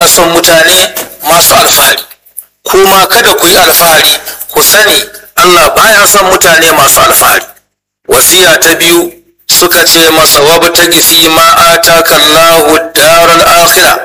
daina son mutane masu alfahari kuma kada ku yi alfahari ku sani Allah baya son mutane masu alfahari wasiya ta biyu suka ce masa wabtagi fi ma ataka Allahu daral akhirah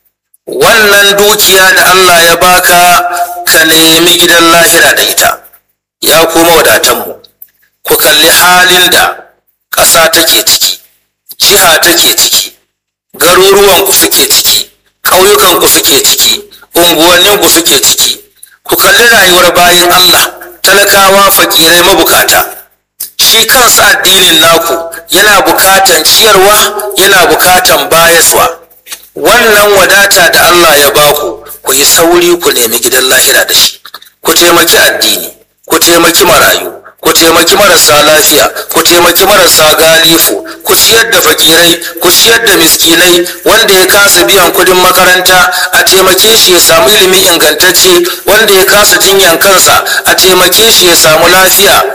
wannan dukiya da Allah ya baka ka nemi gidan lahira da ita ya kuma wadatanmu ku kalli halin da ƙasa take ciki jiha take ciki garuruwanku suke ciki ƙauyukanku suke ciki unguwanninku suke ciki ku kalli rayuwar bayan Allah talakawa fakirai mabukata shi kansa addinin naku yana bukatan ciyarwa yana bukatan bayaswa wannan wadata da Allah ya baku ku yi sauri ku nemi gidan lahira da shi ku taimaki addini ku taimaki marayu ku taimaki marasa lafiya ku taimaki marasa galifu ku ciyar da fakirai ku ciyar da miskinai wanda ya kasa biyan kudin makaranta a taimake shi ya samu ilimi ingantacce wanda ya kasa jinyan kansa a taimake shi ya samu lafiya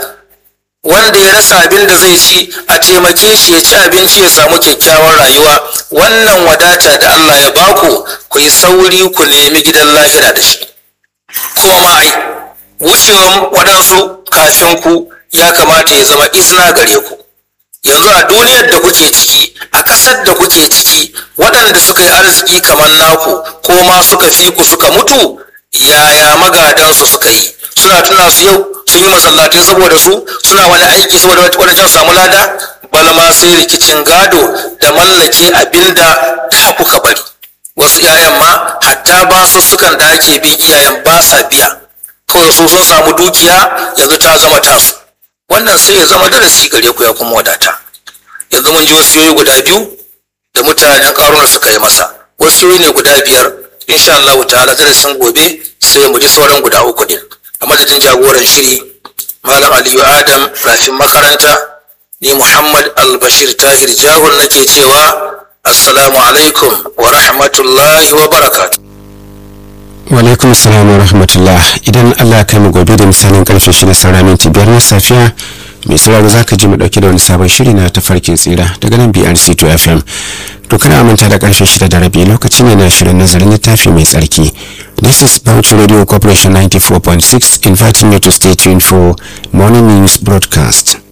wanda ya rasa abin da zai ci a taimake shi ya ci abinci ya samu kyakkyawar rayuwa wannan wadata da Allah ya baku ku yi sauri ku nemi gidan lahira da shi kuma ma ai wucewan waɗansu kafin ku ya kamata ya zama izina gare ku yanzu a duniyar da kuke ciki a ƙasar da kuke ciki waɗanda suka yi arziki kamar naku ko ma suka fi ku suka mutu yaya magadansu suka yi suna tuna su yau sun yi masallatai saboda su suna wani aiki saboda wadancan samu lada balma sai rikicin gado da mallake abinda da kuka bari wasu 'ya'yan ma hatta ba su sukan da ake bin iyayen ba sa biya kawai su sun samu dukiya yanzu ta zama tasu wannan sai ya zama darasi gare ku ya kuma wadata yanzu mun ji wasiyoyi guda biyu da mutanen karuna suka yi masa wasiyoyi ne guda biyar insha Allah ta'ala darasin gobe sai mu ji sauran guda uku din a madadin jagoran shiri malam aliyu adam rafin makaranta ni muhammad albashir tahir jahun nake cewa assalamu alaikum wa rahmatullahi wa barakatuh walaikum salam wa rahmatullah idan allah kai mu gobe da misalin karfe shida saura minti biyar na safiya mai sauraro za ka ji mu dauke da wani sabon shiri na tafarkin tsira daga nan brc 2 fm to kana manta da karfe shida da rabi lokaci ne na shirin nazarin littafi mai tsarki this is Bauchi radio corporation 94.6 inviting you to stay tuned for morning news broadcast